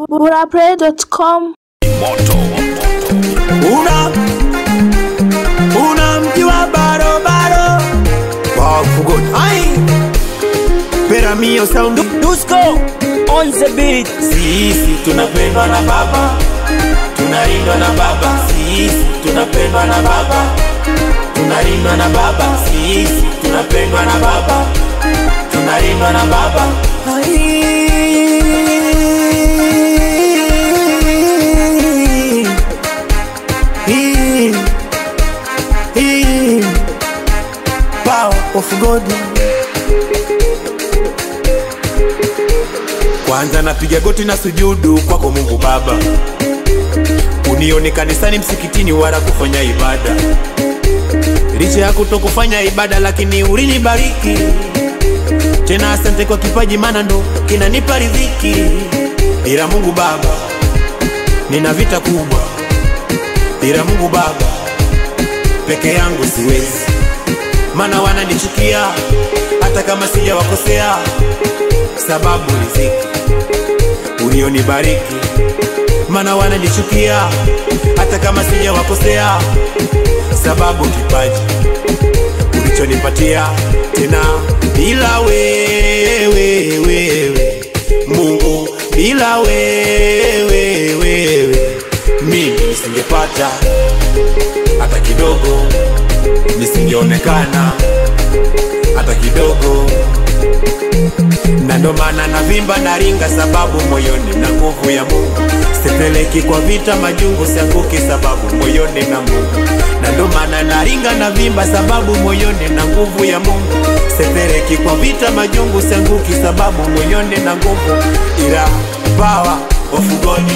burapray.com una una mji wa barobaro wafugo ai pera mio sound Dusko on the beat. sisi tunapendwa na baba tunalindwa na baba sisi tunapendwa na baba tunalindwa na baba sisi tunapendwa na baba tunalindwa na baba Ai. Hii. Hii. Power of God. Kwanza napiga goti na sujudu kwako Mungu Baba, unione kanisani, msikitini, wala kufanya ibada. Licha ya kutokufanya ibada, lakini ulinibariki tena. Asante kwa kipaji, maana ndo kinanipa riziki. Ila Mungu Baba, nina vita kubwa. Ila Mungu Baba, peke yangu siwezi, maana wananichukia hata kama sijawakosea, sababu riziki ulionibariki, maana wananichukia hata kama sijawakosea, sababu kipaji ulichonipatia tena. Bila wewe wewe Mungu, bila wewe wewe mimi nisingepata hata kidogo, nisingeonekana hata kidogo na ndo maana navimba na ringa, sababu moyoni na nguvu ya Mungu. Sipeleki kwa vita majungu, sianguki sababu moyoni na Mungu. Na ndo maana naringa na vimba, sababu moyoni na nguvu ya Mungu. Sipeleki kwa vita majungu, sianguki sababu moyoni na nguvu, ila power of God,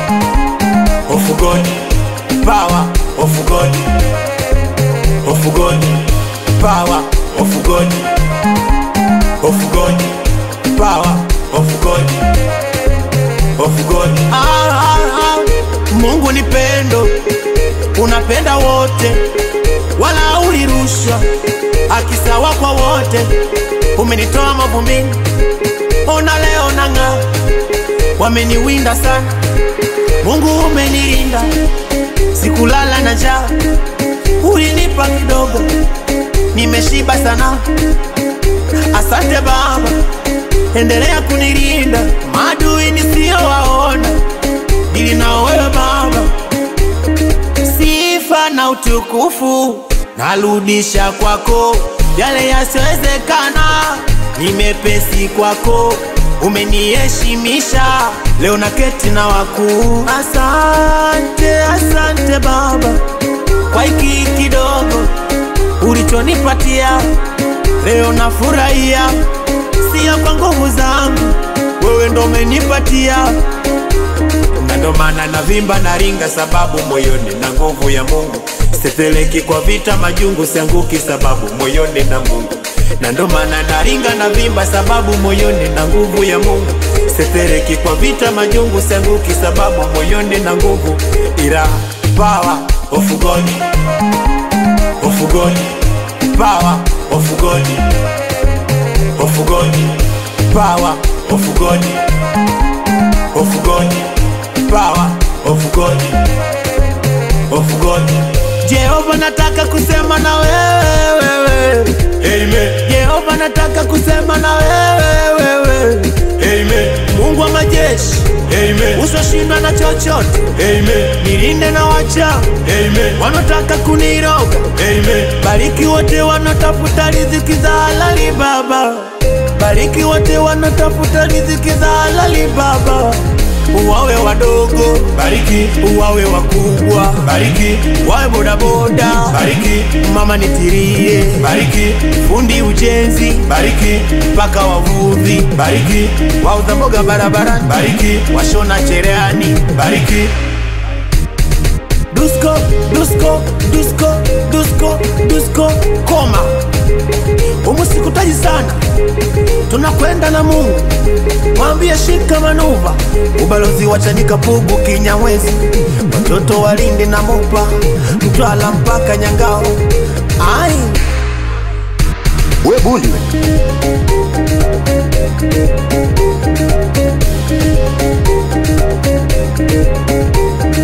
of God, power of God, of God, power of God, of God power of God, of God. Ah, ah, ah. Mungu ni pendo, unapenda wote, wala ulirushwa akisawa kwa wote. Umenitoa mavumbini, ona leo nang'aa. Wameniwinda sana, Mungu umenilinda, sikulala na njaa, ulinipa kidogo, nimeshiba sana. Asante Baba, endelea kunilinda maadui nisiyowaona, ili na wewe Baba, sifa na utukufu narudisha kwako, yale yasiyowezekana ni mepesi kwako, umeniheshimisha leo na keti na wakuu. Asante, asante Baba kwa hiki kidogo ulichonipatia leo, nafurahia sio kwa nguvu zangu, wewe ndo umenipatia, na ndo maana navimba na ringa, sababu moyoni na nguvu ya Mungu. Sipeleki kwa vita majungu, sianguki sababu moyoni na Mungu, na ndo maana naringa na vimba, sababu moyoni na nguvu ya Mungu. Sipeleki kwa vita majungu, sianguki sababu moyoni na nguvu, ila power of God, of God, power of God of God, power of God, of God, power of God, of God. Jehova, nataka kusema na wewe, Amen. Jehova, nataka kusema na wewe, Amen. Mungu wa majeshi, Amen. Usoshindwa na chochote, Amen. Nilinde na wacha, Amen. Wanataka kuniroga, Amen. Bariki wote wanaotafuta riziki za halali Baba, bariki wote wanaotafuta riziki za halali Baba, uwawe wadogo, bariki, uwawe wakubwa, bariki, wawe bodaboda, bariki, mama nitirie, bariki, fundi ujenzi, bariki, mpaka wavuvi, bariki, wauza mboga barabarani, bariki, washona cherehani, bariki, Dusko, Dusko, Dusko, Dusko, Dusko, koma umusikutaji sana, tunakwenda na Mungu, mwambie shika manuva, ubalozi wa Chanika, Pugu, Kinyamwezi, watoto walindi na Mopa, Mtwala mpaka Nyangao. Ai, we bundi we